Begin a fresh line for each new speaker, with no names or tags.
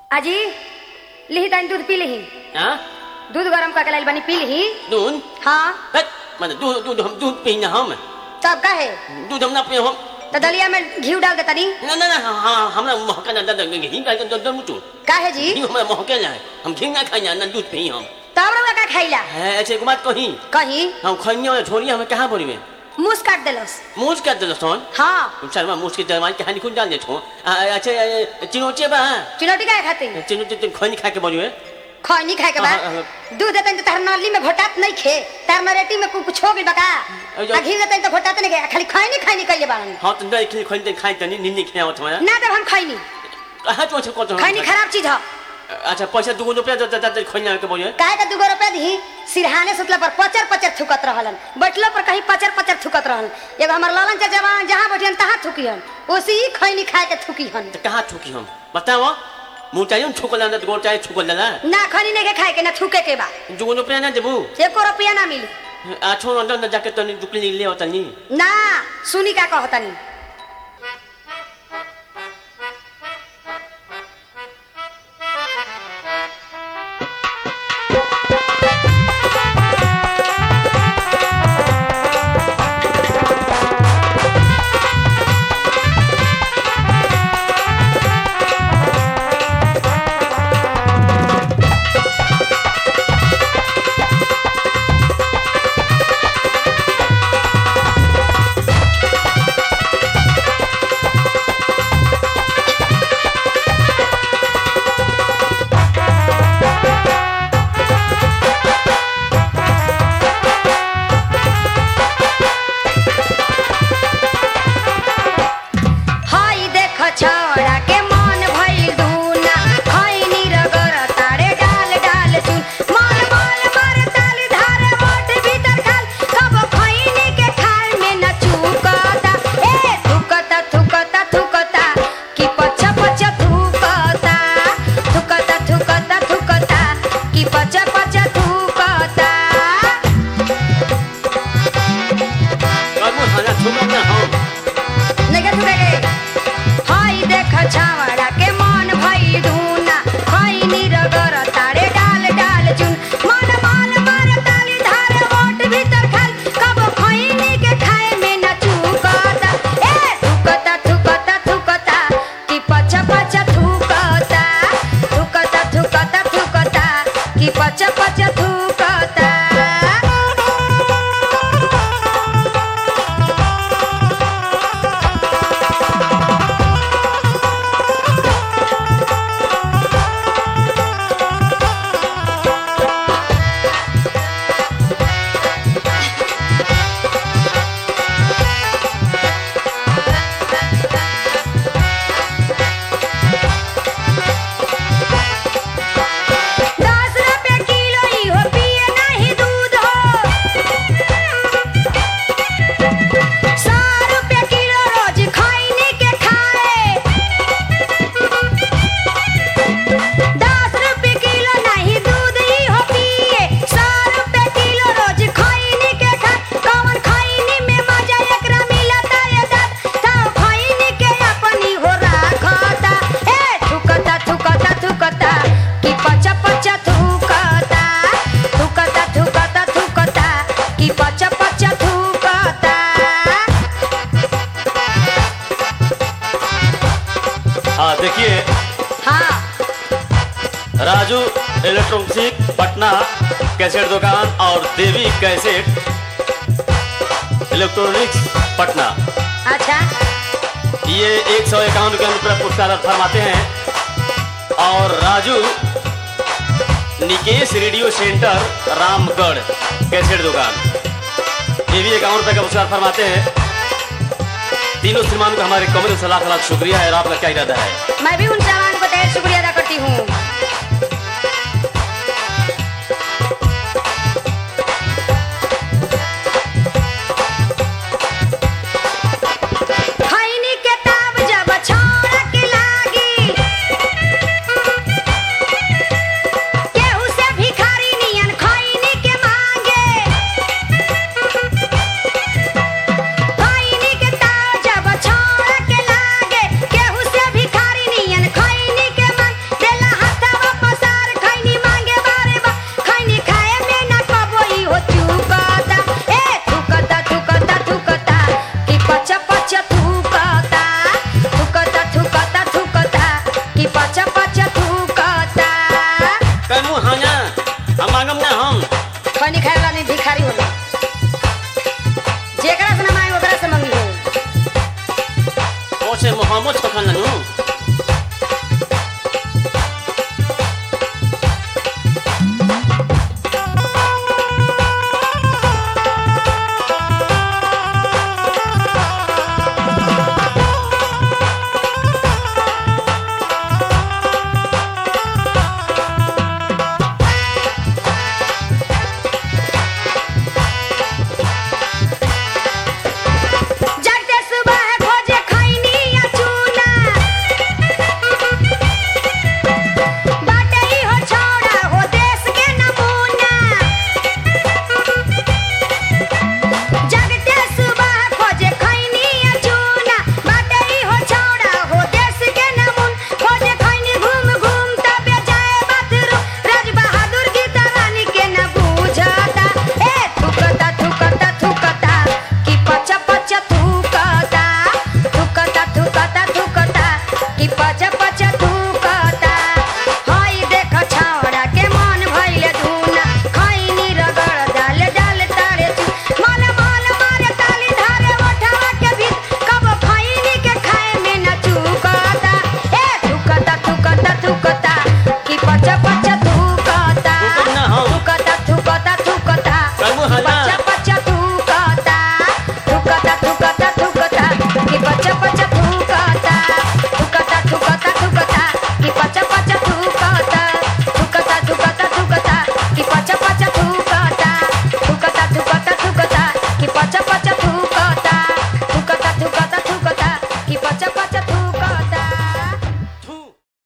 अजी लिही तनी दूध पी लिही
हाँ
दूध गरम करके लाइल बनी पी लिही
दूध
हाँ
हट मैंने दूध दूध हम दूध पीना हम
तब का है
दूध हम ना पिए हम
तो दलिया में घी डाल दे तनी
ना ना ना हाँ हमरा महका ना दादा घी का तो दम तू
का है जी
घी हमरा महके ना है हम घी ना खाई ना दूध पी हम
तब रउआ का खाइला
है ऐसे एक बात कही
कहीं
हम खनिया में छोड़ी हमें कहाँ बोली में
मुंह काट देलस
मूछ कर दे सोन
हाँ
चल मैं मूछ के दरवाजे के हानि खुद डाल दे छो अच्छा चिनोचे बा
चुनौती का खाते
चिनोचे तुम खनी खा के बोलिए
खैनी खाए के बाद
हाँ, हाँ,
दूध देते तो तार नली में घोटात नहीं खे तार नरेटी में कुछ हो गइल बका
अयो।
आ घी देते तो घोटात नहीं गया खाली खैनी खैनी कइले बाड़न
हाँ तो नहीं खनी खनी खाई तनी नींद नहीं खाया तुम्हारा
ना देव हम खैनी
कहाँ तो अच्छा कौन
खैनी खराब चीज है
अच्छा पैसा दुगो रुपया दे दे दे खनी के बोलिए
काहे का दुगो रुपया दी सिरहाने सुतला पर पचर पचर थुकत रहलन बैठलो पर कहीं पचर पचर थुकत रहलन एगो हमर लालन चाचा जवान जहाँ बैठियन तहाँ थुकियन ओसी ही खैनी खाए के थुकियन
तो कहाँ छुकी हम बताओ मुँह चाहिए छुकल ना गोड़ चाहिए छुकल ना
ना खैनी नहीं के खाए के ना थुके के बा
दुगो रुपया ना देबू
एको रुपया ना मिली
आ छोड़ अंदर अंदर जाके तनी दुकली ले तनी
ना सुनी का कहतनी हाय देख छोड़ा के मन भइल दूना खैनी रगर तारे डाल डाल चुन माल माल मार ताली धारे मोट भीतर खाल कब खैनी के खाल में न चुकता ए थुकता थुकता थुकता कि पछ पछ थुकता थुकता थुकता थुकता कि पछ पछ थुकता
अब खाना छुकल ना हम
नगर थुकेगे हाय देख छावड़ा के मन भई धुना खैनी रगर तारे डाल डाल चुन मन मन मार ताली धारे ओट भीतर खाल कब खैनी के खाए में न चुकता ए थुकता थुकता थुकता कि पछ पछ थुकता थुकता थुकता थुकता कि पछ पछ थुकता दस रुपया किलो ही हो पिए नहीं दूध हो सौ रुपया किलो रोज खैनी के खाए दस रुपया किलो नहीं दूध ही हो पिए सौ रुपया किलो रोज खैनी के खाए कौन खैनी में मजा एकरा मिलता ये दात ताऊ खैनी के अपनी हो राखता ए थुकता थुकता थुकता कि पचा पचा थुकता थुकता थुकता थुकता कि पचा पचा थुकता
हाँ देखिए
हाँ
राजू इलेक्ट्रॉनिक पटना कैसेट दुकान और देवी कैसेट इलेक्ट्रॉनिक्स पटना
अच्छा
ये एक सौ इक्यावन रुपये रुपये पुरस्कार फरमाते हैं और Raju Nikesh radio centre Ramgarh cassette दुकान ये भी इक्यावन रुपये का पुरस्कार फरमाते हैं तीनों श्रीमान को हमारे कमरे से लाख लाख शुक्रिया है और आपका क्या इरादा है
मैं भी उन जवान को ढेर शुक्रिया अदा करती हूँ